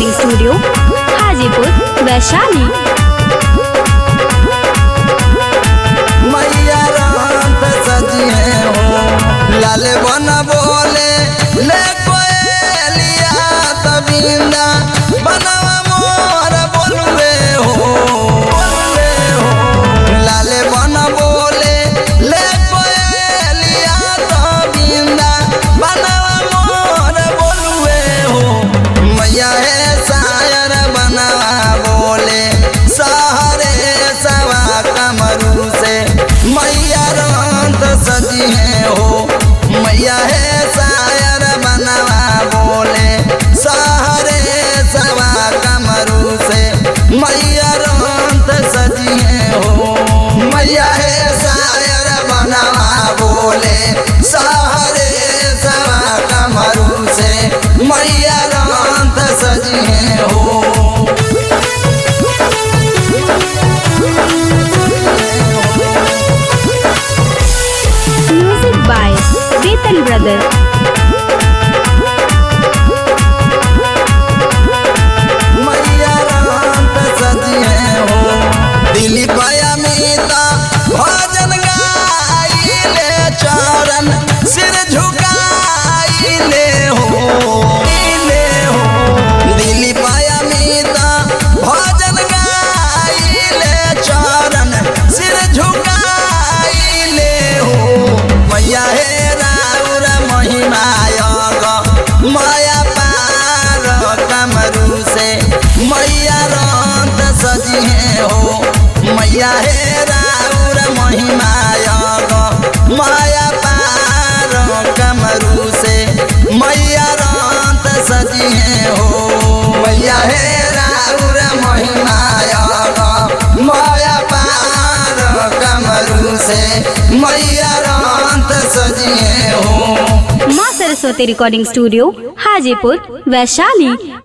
recording studio Hajipur Vaishali मैया रात सजिए हो लाल बन बोले ले कोयलिया तबिंदा बनवा मोर बोलवे हो बोलवे हो लाल बन बोले ले कोयलिया तबिंदा बनवा मोर बोलवे हो मैया है शायर बनवा बोले सहरे सवा कमरू से मैया रंत सजी है हो मैया है शायर बनवा बोले सहरे सवा कमरू से मैया रंत सजी है हो मैया है शायर बनवा बोले सहरे सवा कमरू से मैया रंत सजी है हो म्यूजिक बाय वेतन ब्रदर मैया रात सजिए हो दिली पाया मीता भजन गाइले चरण सिर झुकाइले हो इले हो दिली पाया मीता भजन गाइले चरण सिर झुकाइले हो मैया हे राउर महिमायग माया पार कमरू से मैया रंत सजिए हो मैया हे राउर महिमायग माया पार कमरू से मैया रंत सजिए हो मैया हे राउर महिमायग माया पार कमरू से मैया रंत सजिए हो माँ सरस्वती रिकॉर्डिंग स्टूडियो हाजीपुर वैशाली